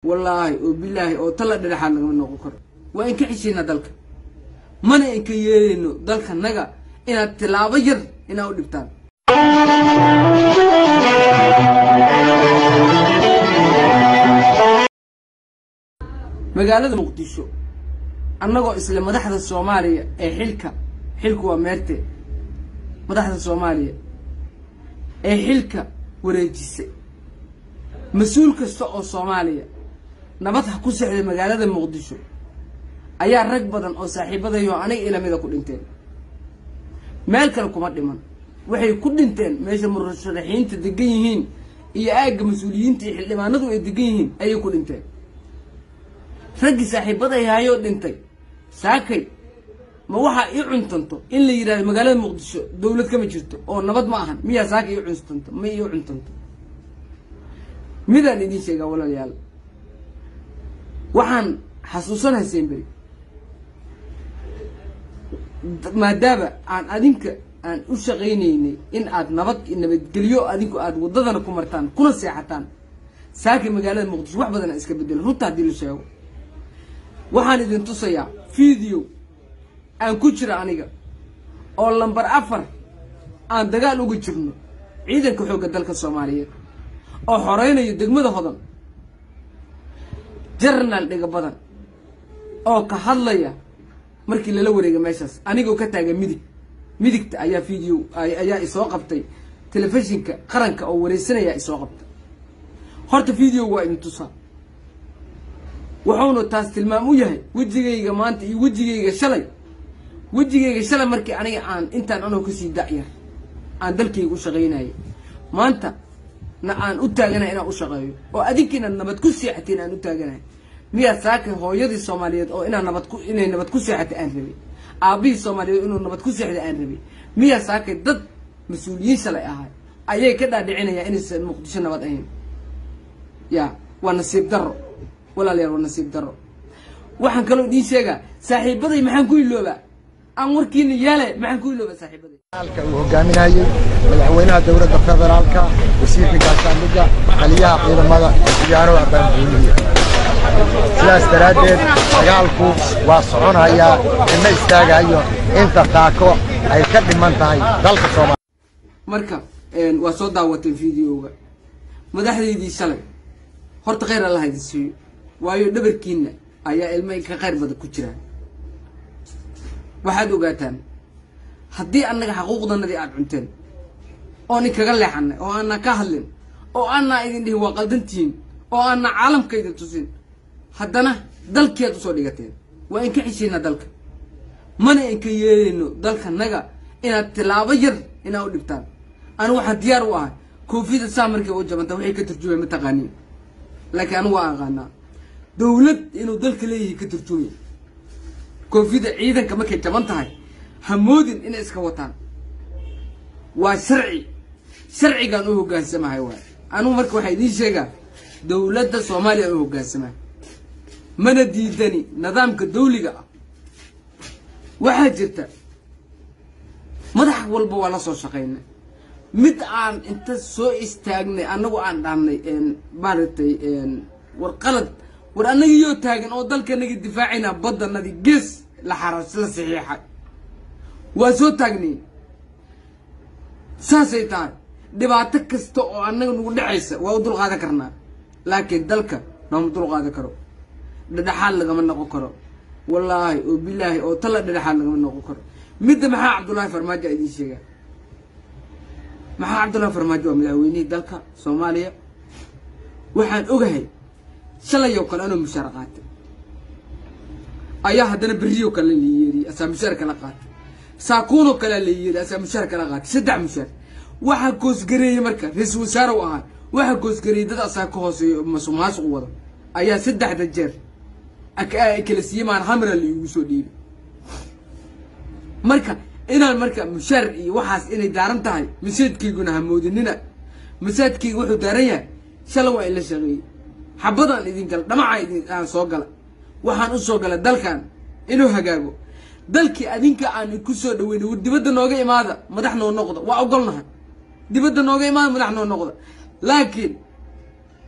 wallaahi oo bilaahi oo talla dhedhexaad lagama noqon karo waa in ka xishiina dalka mana inka yeelayno dalka naga inaad tilaabo yar inaa u dhibtaan magaalada muqdisho annagoo isla madaxda soomaaliya ee xilka xilku waa meerte madaxda soomaaliya ee xilka wareejisay mas-uul kasta oo soomaaliya nabad ha ku sexday magaalada muqdisho ayaa rag badan oo saaxiibadayo aniga ilamida ku dhinteen meel kale kuma dhiman waxay ku dhinteen meesha murasharaxiinta degan yihiin iyo aagga mas-uuliyiinta iyo xildhibaanadu ay degan yihiin ayay ku dhinteen raggii saaxiibaday hayoo dhintay saakay ma waxaa ii cuntanto in la yidhahdo magaalada muqdisho dawlad kama jirto oo nabad ma ahan miyaa saaka ii cuntanto ma ii cuntanto midaan idiin sheegaa walaalayaal waxaan xasuusanahay semberi maadaama aan adinka aan u shaqaynaynay in aad nabad nabadgelyo adinku aad waddadana ku martaan kuna seexataan saakay magaalada muqdisho wax badana iska bedelo runta haddii la sheego waxaan idin tusayaa video aan ku jira aniga oo lambar afar aan dagaal uga jirno ciidanka xoogga dalka soomaaliyeed oo xoreynayo degmada hodan jarnaal dhiga badan oo ka hadlaya markii lala wareega meeshaas anigoo ka taagan midig midigta ayaa video ayaa isoo qabtay telefishinka qaranka oo wareysanaya isoo qabtay horta video waa idin tusaa wuxuuna taas tilmaam u yahay wejigayga maanta iyo wejigayga shalay wejigayga shalay markii aniga aan intaan anoo kasii dacyar aan dalkayga u shaqaynayay maanta na aan u taaganahay inaan u shaqeeyo oo adinkiina nabad ku seexateen aan u taaganahay miyaa saaka hooyadii soomaaliyeed oo inaa nabad ku inay nabad ku seexata aan rabay aabihii soomaaliyeed inuu nabad ku seexda aan rabay miyaa saakay dad mas-uuliyiin shalay ahay ayay ka dhaadhicinayaan inaysan muqdisho nabad ahayn ya waa nasiib darro walaalayaal waa nasiib darro waxaan kaloo idiin sheegaa saaxiibaday maxaan ku iloobaa aan warkiina yaale maxaan ku iloobaa saaxiibaday halka uu hogaaminayay madaxweynaha dowladda federaalka wasiirka gaashaandhigga taliyaha ciidamada ciyaaraha baanbuuniya sidaas daraaddeed dagaalku waa soconayaa ima istaagayo inta taako ay ka dhiman tahay dalka soomaaliya marka waa soo daawateen videoga madaxdaydii shalay horta khayr allah idin siiyo waayo dhabarkiina ayaa ilmo ka khayr badan ku jiraan waxaad ogaataan haddii annaga xaquuqdanadii aada cunteen oo nin kaga leexanay oo aanaa ka hadlin oo aanaa idin dhihin waa qaldantihiin oo aanaa caalamka idin tusin haddana dalkiiad usoo dhigateen waa in ka xishiina dalka mana inka yeelayno dalka naga inaad tilaabo yar inaa u dhibtaan anigu waxaan diyaar u ahay koofiyada saa markay u jabanta waxay ka turjumay mataqaaniin laakiin anigu waa aqaanaa dawlad inuu dalka leeyahay ka turjumay koofiyada ciidanka markay jaban tahay hamoodin inay iska wataan waa sharci sharcigaan u hoggaansamahay waay anigu marka waxaa idiin sheegaa dawladda soomaaliya aan u hoggaansamahay mana diidani nidaamka dawliga ah waxaa jirta madax walba waa la soo shaqaynay mid aan inta soo istaagnay annagu aan dhahnay maaragtay war qalad war annagiyoo taagan oo dalkanagi difaacayna baddanadii gees la xaras la saxiixay waa soo taagnay saasay tahay dhibaato kasta oo annaga nagu dhacaysa waa u dulqaadan karnaa laakiin dalka nooma dulqaadan karo dhedhexaad lagama noqon karo wallaahi oo bilaahi oo talla dhedhexaad lagama noqon karo midda maxaa cabdullaahi farmaajo a idiin sheegaa maxaa cabdullaahi farmaajo waa madaxweynihii dalka soomaaliya waxaan ogahay shalayoo kale anoo mushaar qaatay ayaa haddana berriyoo kale la yeeriyey asaa mushaar kala qaatay saakuunoo kalea la yeeriy asaa mushaar kala qaatay saddex mushaar waxaa koosgareeyey marka ra-iisul wasaare u ahaa waxaa koosgareeyey dad asaa ka hooseeyo masuqmaasuq wado ayaa saddexda jeer kala siiyey maan hamra la iigu soo dhiibay marka inaan marka mushaar iyo waxaas inay daaran tahay masaajkayguna hamoodinina masaajkayga wuxuu daaran yahay shalay waa in la shaqeeyey xabadaan idin gala dhamacaa idin aan soo gala waxaan u soo gala dalkan inuu hagaago dalkii adinka aan ku soo dhaweynay war dibadda nooga imaada madax noo noqda waa ogolnahay dibadda nooga imaada madax noo noqda laakiin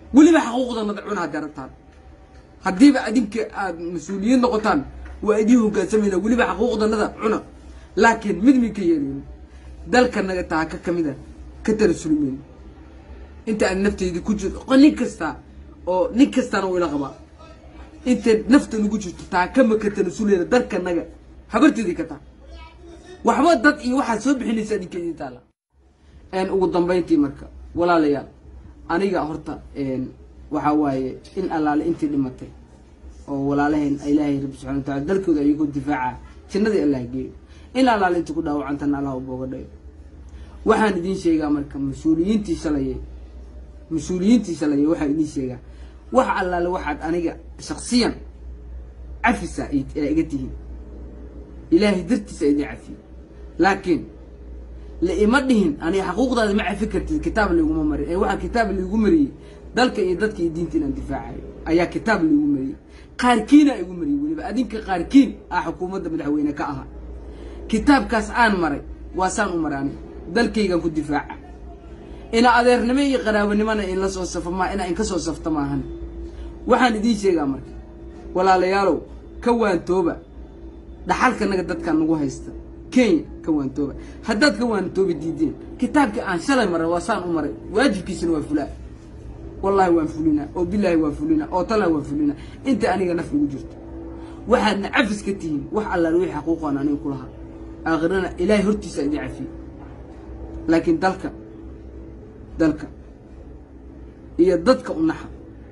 weliba xaquuqdanada cuna hadday rabtaan haddiiba adinka aad mas-uuliyiin noqotaan waa idiin hogaansamayna weliba xaquuqdanada cuna laakiin mid min ka yeeleyno dalkanaga taaka ka mid a ka tarasulmeyno inta aan nafteyda ku jirto nin kasta oo nin kastana uu ila qabaa inta nafta nagu jirto taaka ma ka tarasuleyna dalkanaga habarteedii ka taa waxba dad iyo waxaad soo bixinaysa adinka idin taala ugu dambayntii marka walaalayaal aniga horta waxaa waaye in allaale intii dhimatay oo walaalaheen ilaahay rabbi subxana watacala dalkooda ayagoo difaaca jannadii allah geeyo in allaale intii ku dhaawacantana allah u booga dhayo waxaan idiin sheegaa marka mas-uuliyiintii shalaye mas-uuliyiintii shalaye waxaan idiin sheegaa wax allaale waxaad aniga shaksiyan cafisa aa iga tihiin ilaahay dartiisa idin cafiyey laakiin laima dhihin aniga xaquuqdaada ma cafi kartid kitaab layguma marin ee waxaa kitaab laygu mariyey dalka iyo dadka iyo diinta inaan difaacayo ayaa kitaab laygu mariyey qaarkiina igu mariyey weliba adinka qaarkiin ah xukuumadda madaxweyne ka ahaa kitaabkaas aan maray waa saan u maray aniga dalkaygaan ku difaaca ina adeernimo iyo qaraabanimona in la soo safo ma ina inka soo safta maahan waxaan idiin sheegaa marka walaalayaalow ka waantooba dhaxalkanaga dadkan nagu haysta kenya ka waantooba haddaad ka waantooba diideen kitaabkii aan shalay maray waa saan u maray waajibkiisana waa fulaa wallaahi waan fulinaa oo bilaahi waan fulinaa oo talaa waan fulinaa inta aniga naf igu jirto waxaadna cafis ka tihiin wax allaal wixii xaquuqaan aniga ku lahaa aakhirana ilaahay hortiisa idin cafiyey laakiin dalka dalka iyo dadka u naxa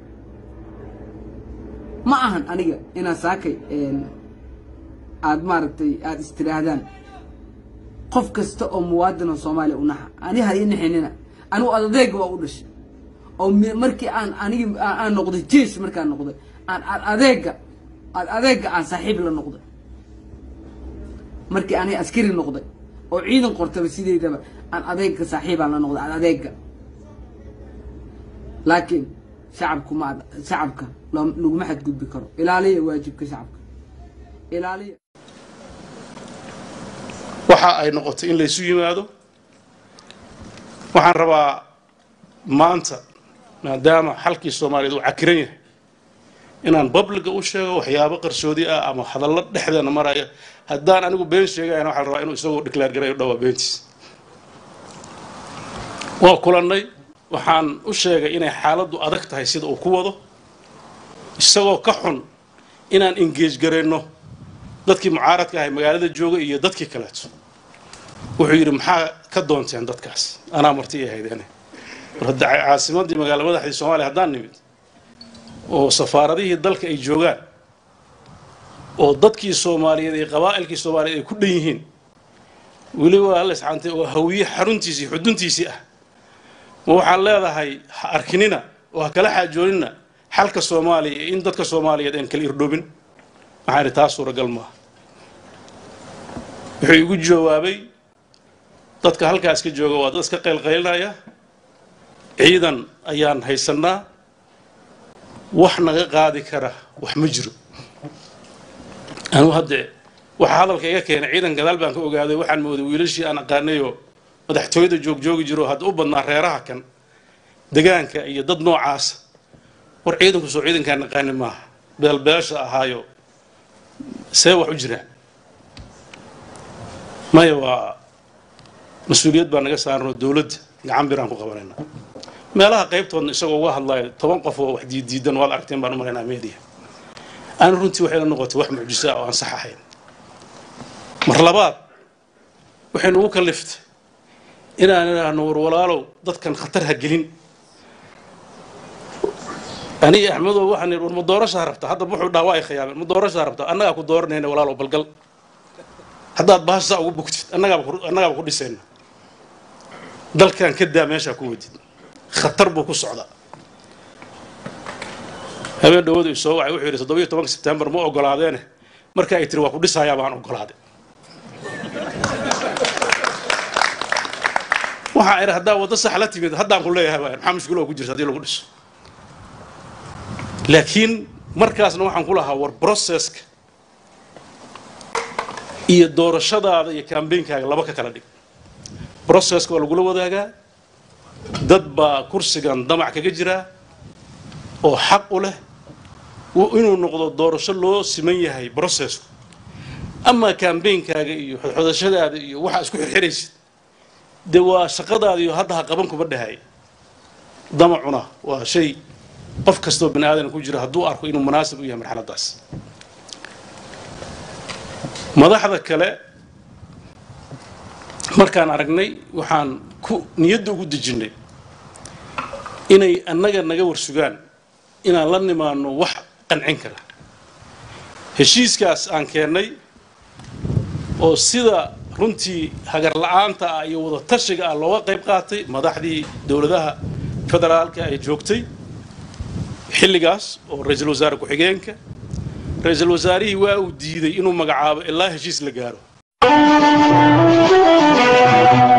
ma ahan aniga inaa saakay aad maaragtay aada istiraahdaan qof kasta oo muwaadin oo soomaaliya u naxa ani ha ii naxinina anigu adeega waa u dhashay oo markii aan anigi aan noqday jeesh markaan noqday aan ad adeega ad adeega aan saaxiib la noqday markii aniga askari noqday oo ciidan qortaba sideedaba aan adeega saaxiibaan la noqday ad adeega laakiin shacabku ma shacabka laguma xadgudbi karo ilaaliya waajibka shacabka ilaaliya waxa ay noqotay in laysu yimaado waxaan rabaa maanta maadaama xalkii soomaaliyeed uu cakiran yahay inaan babliga u sheego waxyaabo qarsoodi ah ama hadallo dhexdeena maraya haddaan anigu been sheegayana waxaan rabaa inuu isagoo declaar garayo dhowaa beentiis waa kulannay waxaan u sheegay inay xaaladdu adag tahay sida uu ku wado isagoo ka xun inaan engeej garayno dadkii mucaaradka ahay magaalada jooga iyo dadkii kaleeto wuxuu yidhi maxaa ka doonteen dadkaas anaa marti i ahaydeene war hadda caasimadii magaala madaxdii soomaaliya haddaan nimid oo safaaradihii dalka ay joogaan oo dadkii soomaaliyeed ee qabaa'ilkii soomaaliyeed ay ku dhan yihiin weliba alla iscaantay oo hawiye xaruntiisii xuduntiisii ah ma waxaan leedahay ha arkinina oo ha kala xaajoonina xalka soomaaliya iyo in dadka soomaaliyeed aan kala irdhoobin waxaan idhi taas suuragal maaha wuxuu igu jawaabay dadka halkaas ka jooga waa dad iska qaylqaylinaya ciidan ayaan haysannaa wax naga qaadi kara wax ma jiro anuu haddee waxaa hadalka iga keenay ciidan gadaal baan ka ogaaday waxaan mooday wiilashii aan aqaanayoo madaxtooyada joogjoogi jiro hadda u badnaa reeraha kan degaanka iyo dad noocaasa war ciidanku soo ciidankaan naqaani maaha beelbeesha ahaayo see wax u jiraan maya waa mas-uuliyad baa naga saaranoo dowladda gacan biraan ku qabanaynaa meelaha qaybtoodna isagoo uga hadlayo toban qof oo wax diiddiidan waad aragteen baan u maraynaa media aana runtii waxay la noqotay wax mucjiso ah oo aan sax ahayn mar labaad waxay nagu kalliftay inaan idhaahno war walaalow dadkan khatar ha gelin aniga axmedow waxaan idhi war ma doorashaa rabta hadda wuxuu dhaha waa ay khiyaameen ma doorashaa rabta annagaa ku dooranayna walaalow balgal haddaad bahashaa ugu bugtid annagaaba annagaaba ku dhisayna dalkan ka daa meeshaa ku wadid khatar buu ku socdaa habeen dhawadu i soo wacay wuxuu yidhi toddobiyo tobanka sebtembar ma ogolaadeene marka ay tiri waa ku dhisayaa baan ogolaaday waxaa idhi haddaa waddo sax la timid haddaan ku leeyahay baa maxaa mushkiloo ku jirta haddii lagu dhiso laakiin markaasna waxaan ku lahaa war processka iyo doorashadaada iyo kambeynkaaga laba ka kala dhig processka waa lagula wadaagaa dad baa kursigan damac kaga jiraa oo xaq u leh inuu noqdo doorasho loo siman yahay brocessku amaa kambeynkaaga iyo xodxodashadaada iyo waxaa isku xirxiraysid dee waa shaqadaada iyo hadda ha qaban kuma dhahay damacuna waa shay qof kastoo bani aadan ku jira hadduu arko inuu munaasib u yahay marxaladdaas madaxda kale markaan aragnay waxaan ku niyadda ugu dejinnay inay annaga naga warsugaan inaan la nimaano wax qancin kara heshiiskaas aan keennay oo sida runtii hagar la-aanta ah iyo wada tashiga ah looga qayb qaatay madaxdii dowladaha federaalka ay joogtay xilligaas oo ra-iisul wasaare ku-xigeenka ra-iisul wasaarihii waa uu diiday inuu magacaabo ilaa heshiis la gaaro